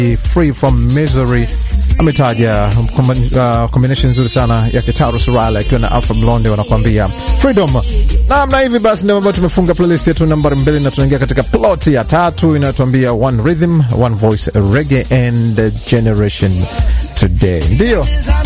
Free from Misery ametaja uh, combination nzuri sana ya Kitaru Surala akiwa na Alpha Blonde wanakuambia freedom. Naam, na hivi basi ndio ambayo tumefunga playlist yetu nambari mbili na tunaingia katika plot ya tatu inayotuambia one rhythm, one voice, reggae and generation today. Ndio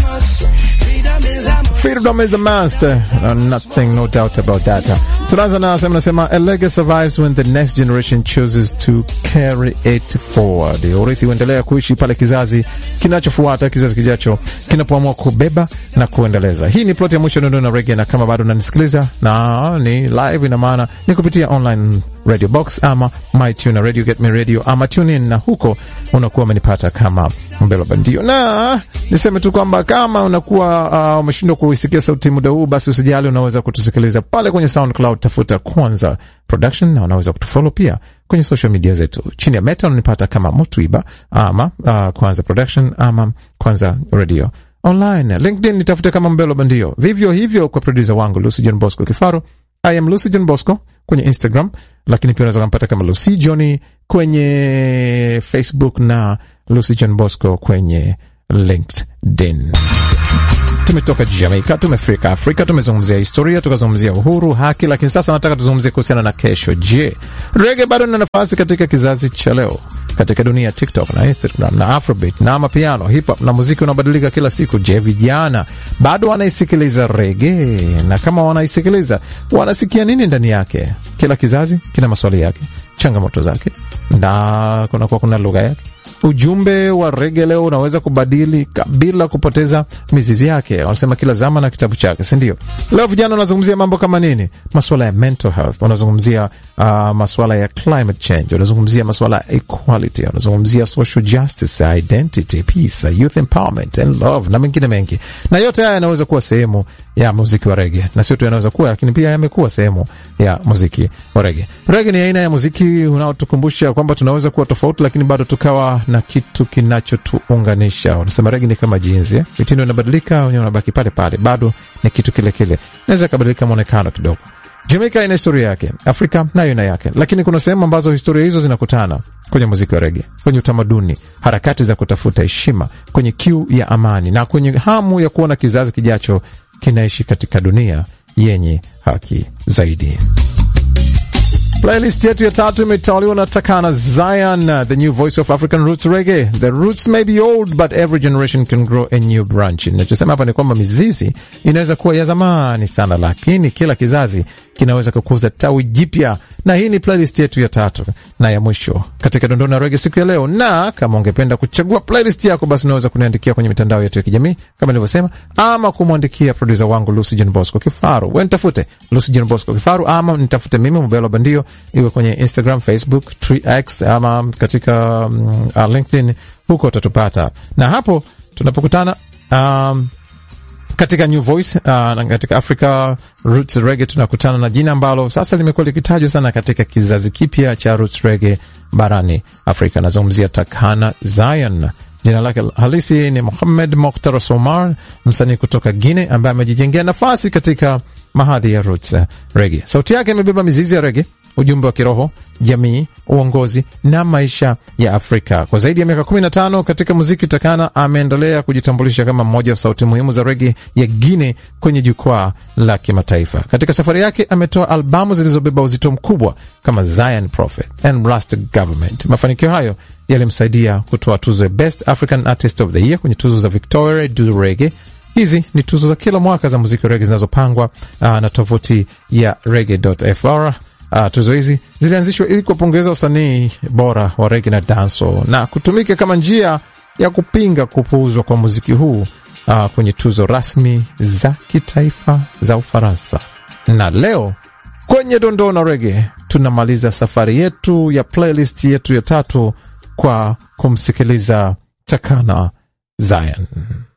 freedom is a must, uh, nothing no doubt about that. Tunaanza na sema nasema a legacy survives when the next generation chooses to carry it forward. Urithi huendelea kuishi pale kizazi kinachofuata, kizazi kijacho kinapoamua kubeba na kuendeleza. Hii ni plot ya mwisho Nondo na Reggae, na kama bado unanisikiliza na ni live, ina maana ni kupitia online radio box ama mytune radio get me radio ama tune in, na huko unakuwa umenipata kama Mbelo Bandio. Na niseme tu kwamba kama unakuwa uh, umeshindwa kuisikia sauti muda huu, basi usijali, unaweza kutusikiliza pale kwenye SoundCloud, tafuta Kwanza Production, na unaweza kutufollow pia kwenye social media zetu. Chini ya Meta unanipata kama Mutwiba ama uh, Kwanza Production ama Kwanza Radio Online. LinkedIn nitafute kama Mbelo Bandio, vivyo hivyo kwa producer wangu Lucy John Bosco Kifaro. I am Lucy John Bosco kwenye Instagram, lakini pia unaweza kumpata kama Lucy Johnny kwenye Facebook na Lucy John Bosco kwenye LinkedIn. Tumetoka Jamaica, tumefika Afrika, tumezungumzia historia, tukazungumzia uhuru, haki, lakini sasa nataka tuzungumzie kuhusiana na kesho. Je, rege bado ina nafasi katika kizazi cha leo, katika dunia ya TikTok na Instagram na Afrobeat na mapiano, hip hop na muziki unabadilika kila siku. Je, vijana bado wanaisikiliza rege? Na kama wanaisikiliza, wanasikia nini ndani yake? Kila kizazi kina maswali yake, changamoto zake, na kunakuwa kuna lugha yake. Ujumbe wa rege leo unaweza kubadili bila kupoteza mizizi yake. Wanasema kila zama na kitabu chake, si ndio? Leo vijana wanazungumzia mambo kama nini? Maswala ya mental health, wanazungumzia uh, maswala ya climate change, wanazungumzia maswala ya equality, wanazungumzia social justice, identity, peace, youth empowerment and love na mengine mengi, na yote haya yanaweza kuwa sehemu ya muziki wa rege, na sio tu yanaweza kuwa, lakini pia yamekuwa sehemu ya muziki wa rege. Rege ni aina ya muziki unaotukumbusha kwamba tunaweza kuwa tofauti, lakini bado tukawa na kitu kinachotuunganisha. Wanasema rege ni kama jinsi, mitindo inabadilika, wenyewe unabaki pale pale, bado ni kitu kile kile, naweza kabadilika mwonekano kidogo. Jamaica ina historia yake, Afrika nayo ina yake, lakini kuna sehemu ambazo historia hizo zinakutana kwenye muziki wa rege, kwenye utamaduni, harakati za kutafuta heshima, kwenye kiu ya amani na kwenye hamu ya kuona kizazi kijacho kinaishi katika dunia yenye haki zaidi. Playlist yetu ya tatu imetawaliwa na Takana Zion, the new voice of African roots reggae. The roots may be old but every generation can grow a new branch. Nachosema hapa ni kwamba mizizi inaweza kuwa ya zamani sana, lakini kila kizazi kinaweza kukuza tawi jipya, na hii ni playlist yetu ya tatu na ya mwisho katika dondona rege siku ya leo. Na kama ungependa kuchagua playlist yako, basi unaweza kuniandikia kwenye mitandao yetu ya kijamii kama nilivyosema, ama kumwandikia producer wangu Lucy John Bosco Kifaru. We nitafute Lucy John Bosco Kifaru ama nitafute mimi Mbelo Bandio, iwe kwenye Instagram, Facebook, X ama katika um, uh, LinkedIn, huko utatupata, na hapo tunapokutana um, katika New Voice uh, na katika Africa Roots Reggae tunakutana na jina ambalo sasa limekuwa likitajwa sana katika kizazi kipya cha Roots Reggae barani Afrika. Nazungumzia Takana Zion. Jina lake halisi ni Muhammad Mokhtar Somar, msanii kutoka Guine ambaye amejijengea nafasi katika mahadhi ya Roots Reggae. Sauti yake imebeba mizizi ya rege, ujumbe wa kiroho, jamii, uongozi na maisha ya Afrika. Kwa zaidi ya miaka 15 katika muziki, Takana ameendelea kujitambulisha kama mmoja wa sauti muhimu za rege ya Guine kwenye jukwaa la kimataifa. Katika safari yake ametoa albamu zilizobeba uzito mkubwa kama Zion Prophet and Rasta Government. Mafanikio hayo yalimsaidia kutoa tuzo ya Best African Artist of the Year kwenye tuzo za Victoria du Reggae. Hizi ni tuzo za kila mwaka za muziki wa rege zinazopangwa uh, na tovuti ya reggae.fr. Uh, tuzo hizi zilianzishwa ili kuwapongeza wasanii bora wa rege na danso na kutumika kama njia ya kupinga kupuuzwa kwa muziki huu uh, kwenye tuzo rasmi za kitaifa za Ufaransa. Na leo kwenye dondoo na rege tunamaliza safari yetu ya playlist yetu ya tatu kwa kumsikiliza Takana Zion.